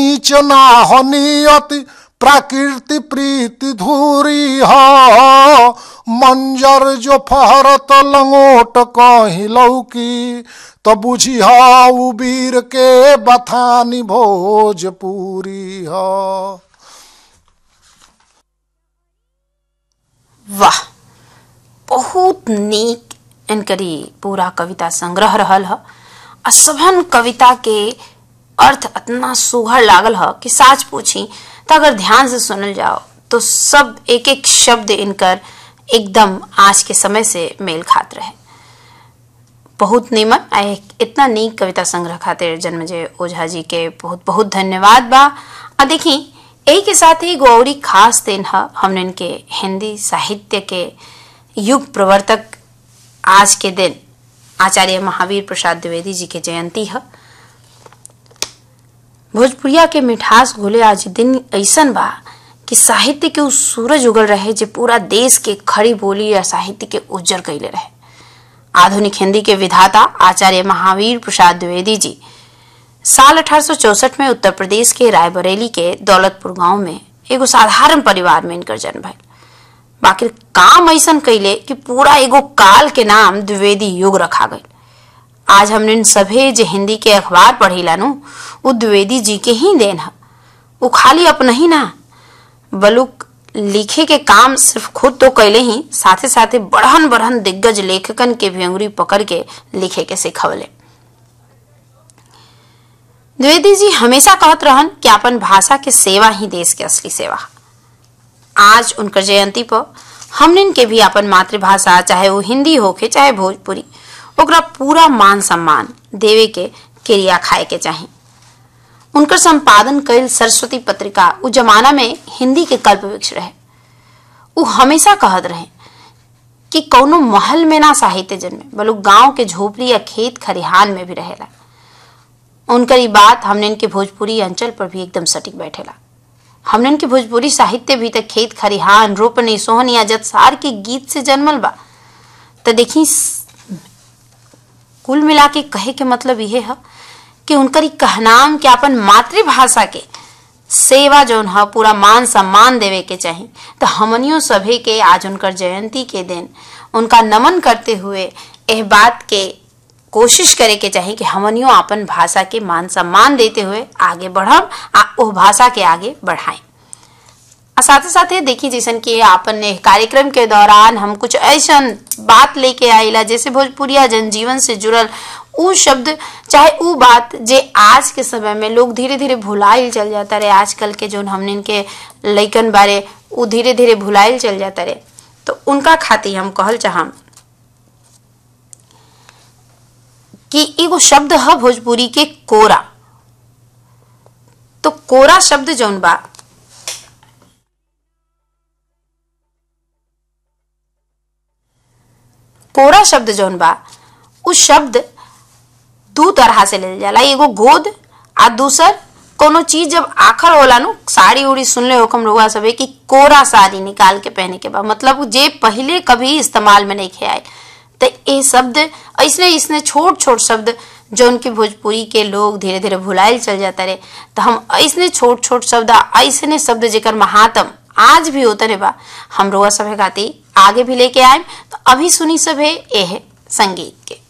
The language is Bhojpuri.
नीच ना हो नियति प्रकृति प्रीति धूरी हो मंजर जो फहरत लंगोट कहीं लौकी तो बुझी हो वीर के बथानी भोजपुरी हो वाह बहुत नीक इनकरी पूरा कविता संग्रह रहल ह आ सभन कविता के अर्थ इतना सुघर लागल ह कि साच पूछी तो अगर ध्यान से सुनल जाओ तो सब एक एक शब्द इनकर एकदम आज के समय से मेल खात रहे बहुत निमन आ एक इतना नीक कविता संग्रह खातिर जन्मजय ओझा जी के बहुत बहुत धन्यवाद बा आ देखी यही के साथ ही गौरी खास दिन है हमने इनके हिंदी साहित्य के युग प्रवर्तक आज के दिन आचार्य महावीर प्रसाद द्विवेदी जी के जयंती है भोजपुरिया के मिठास घोले आज दिन ऐसन बा कि साहित्य के उस सूरज उगल रहे जो पूरा देश के खड़ी बोली या साहित्य के उज्जर कैले रहे आधुनिक हिंदी के विधाता आचार्य महावीर प्रसाद द्विवेदी जी साल अठारह में उत्तर प्रदेश के रायबरेली के दौलतपुर गांव में एगो साधारण परिवार में इनकर जन्म भइल बाकी काम ऐसन कैले कि पूरा एगो काल के नाम द्विवेदी युग रखा गई आज हमने इन सभे जो हिंदी के अखबार पढ़ीला नु वो द्विवेदी जी के ही देन है वो खाली अपना ही ना बलुक लिखे के काम सिर्फ खुद तो कैले ही साथे साथे बढ़न बढ़न दिग्गज लेखकन के भी अंगुरी पकड़ के लिखे के सिखवले द्विवेदी जी हमेशा कहत रहन कि अपन भाषा के सेवा ही देश के असली सेवा आज उनकर जयंती पर हमने के भी अपन मातृभाषा चाहे वो हिंदी होके चाहे भोजपुरी ओकरा पूरा मान सम्मान देवे के क्रिया खाए के चाही उनकर संपादन कैल सरस्वती पत्रिका उ जमाना में हिंदी के कल्प वृक्ष रहे उ हमेशा कहत रहे कि कौनो महल में ना साहित्य जन्मे बलु गांव के झोपड़ी या खेत खरिहान में भी रहेला उनकर ये बात हमने इनके भोजपुरी अंचल पर भी एकदम सटीक बैठेला हमने इनके भोजपुरी साहित्य भी तक खेत खरिहान रोपनी सोहन या जतसार के गीत से जन्मल बा तो देखी कुल मिला के कहे के मतलब यह है कि उनकर कहनाम के अपन मातृभाषा के सेवा जौन है पूरा मान सम्मान देवे के चाही तो हमनियों सभे के आज उनकर जयंती के दिन उनका नमन करते हुए यह बात के कोशिश करे के चाही कि हमनियों अपन भाषा के मान सम्मान देते हुए आगे बढ़म आ ओ भाषा के आगे बढ़ाएं साथ ही साथ देखी जैसन कि आपन कार्यक्रम के दौरान हम कुछ ऐसा बात लेके आईला जैसे भोजपुरिया जनजीवन से जुड़ल उ शब्द चाहे उ बात जे आज के समय में लोग धीरे धीरे भुलाइल चल जाता रहे आजकल के जो हमने इनके लैकन बारे उ धीरे धीरे भुलाइल चल जाता रहे तो उनका खातिर हम कहल चाहम कि एगो शब्द है भोजपुरी के कोरा तो कोरा शब्द जौन बा कोरा शब्द जौन बा उ शब्द दू तरह से लेल जाला एगो गोद आ दूसर कोनो चीज जब आखर होला नु साड़ी उड़ी सुनले हो कम रुआ सबे कि कोरा साड़ी निकाल के पहने के बा मतलब जे पहले कभी इस्तेमाल में नहीं खे आए तो ये शब्द ऐसने इसने छोट छोट शब्द जो उनके भोजपुरी के लोग धीरे धीरे भुलाइल चल जाता रहे तो हम ऐसने छोट छोट शब्द ऐसने शब्द जेकर महात्म आज भी होता रे बा हम रोआ सभे खाती आगे भी लेके आए तो अभी सुनी सभे एह संगीत के